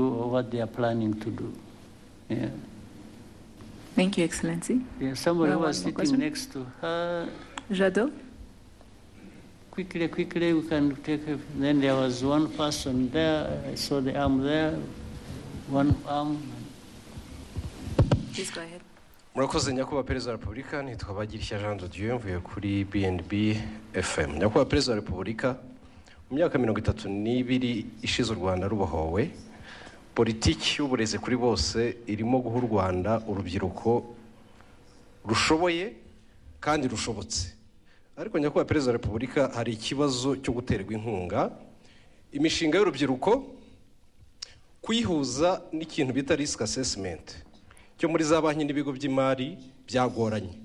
what they are planning to do. Yeah. Thank you, Excellency. Yeah, somebody Well, was one more sitting question. next to her. Jadot? Quickly, quickly, we can take it. Then there was one person there. I saw the arm there, one arm. Please go ahead. murakoze nyakubahwa perezida wa repubulika nitwa bagirishya jean de dieu mvuye kuri bnb fm nyakubahwa perezida wa repubulika mu myaka mirongo itatu n'ibiri ishize u rwanda rubohowe politiki y'uburezi kuri bose irimo guha u rwanda urubyiruko rushoboye kandi rushobotse ariko nyakubahwa perezida wa repubulika hari ikibazo cyo guterwa inkunga imishinga y'urubyiruko kuyihuza n'ikintu bita risk assessment cyo muri za banki n'ibigo by'imari byagoranye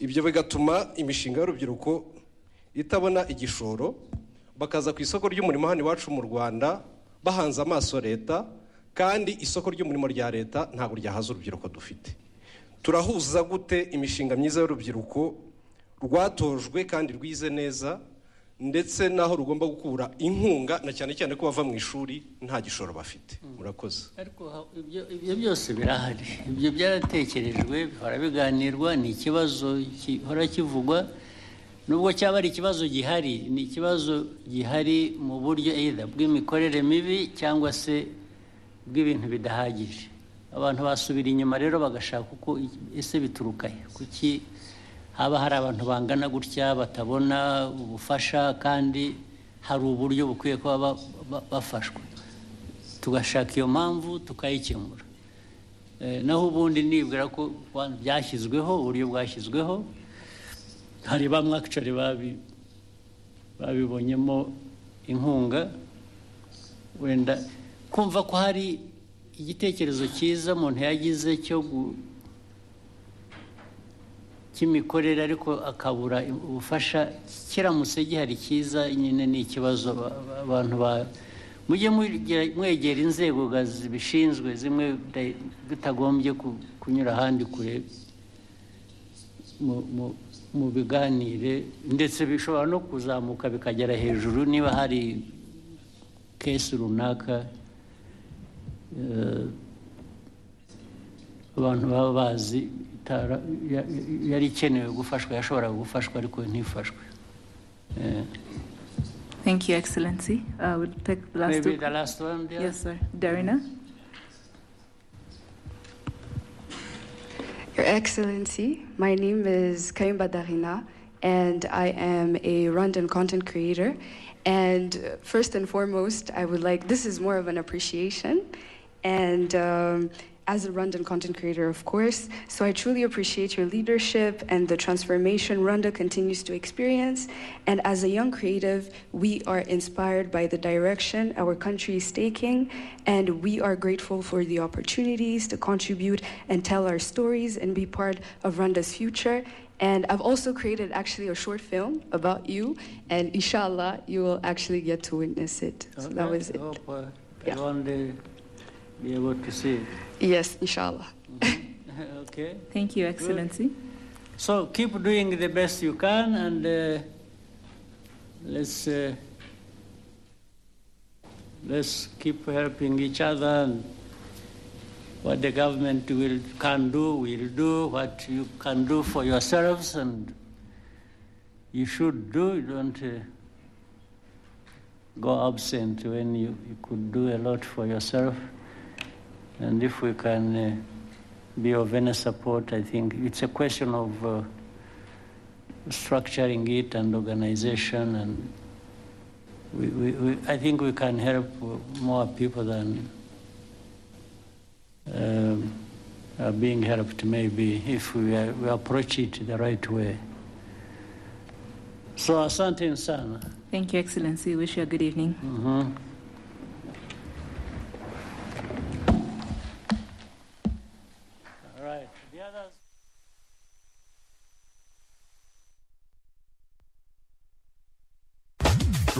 ibyo bigatuma imishinga y'urubyiruko itabona igishoro bakaza ku isoko ry'umurimo hano iwacu mu rwanda bahanze amaso leta kandi isoko ry'umurimo rya leta ntabwo ryahaza urubyiruko dufite turahuza gute imishinga myiza y'urubyiruko rwatojwe kandi rwize neza ndetse n'aho rugomba gukura inkunga na cyane cyane ko bava mu ishuri nta gishoro bafite murakoze Ariko ha- ibyo ibyo byose birahari ibyo byaratekerejwe bihora biganirwa ni ikibazo gihora kivugwa nubwo cyaba ari ikibazo gihari ni ikibazo gihari mu buryo either bw'imikorere mibi cyangwa se bw'ibintu bidahagije abantu basubira inyuma rero bagashaka uko i- ese bituruka he kuki haba hari abantu bangana gutya batabona ubufasha kandi hari uburyo bukwiye kuba ba- ba- bafashwe tugashaka iyo mpamvu tukayikemura Eh, naho ubundi nibwira ko wa- byashyizweho uburyo bwashyizweho hari bamwe akicari babibonyemo inkunga wenda kumva ko hari igitekerezo cyiza umuntu yagize cyo gu- cy'imikorere ariko akabura ubufasha kiramutse gihari cyiza nyine ni ikibazo ba- ba- abantu ba mujye mugera- mwegera inzego ga zibishinzwe zimwe muta- mutagombye ku- kunyura ahandi kure mu- mu- mu biganire ndetse bishobora no kuzamuka bikagera hejuru niba hari kesi runaka eh, abantu baba bazi itara- ya- ya- yari ikenewe gufashwa yashoboraga gufashwa ariko ntifashwe Eh, Thank you, Excellency. Uh, we'll take the last maybe two. the last one there? Yes, sir. Darina? Your Excellency, my name is Kaimba Darina, and I am a Rwandan content creator. And uh, first and foremost, I would like this is more of an appreciation. And um, as a Rwandan content creator, of course, so I truly appreciate your leadership and the transformation Rwanda continues to experience. And as a young creative, we are inspired by the direction our country is taking, and we are grateful for the opportunities to contribute and tell our stories and be part of Rwanda's future. And I've also created actually a short film about you, and inshallah, you will actually get to witness it. So that Okay, was it. hope, uh, Yeah. everyone will be able to see it. Yes, inshallah. okay. Thank you, Excellency. So keep doing the best you can and uh, let's uh, let's keep helping each other and what the government will can do, will do, what you can do for yourselves and you should do, you don't uh, go absent when you, you could do a lot for yourself. And if we can uh, be of any support, I think it's a question of uh, structuring it and organization. And we, we, we, I think we can help more people than um, are being helped, maybe, if we, are, we approach it the right way. So, asante sana. Thank you, Excellency. Wish you a good evening. All right. The others.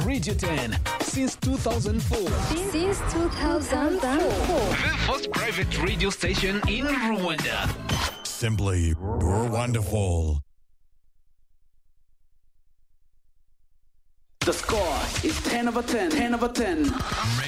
Radio 10 since 2004. Since 2004. The first private radio station in Rwanda. Simply wonderful. The score is 10 over 10. 10 over 10.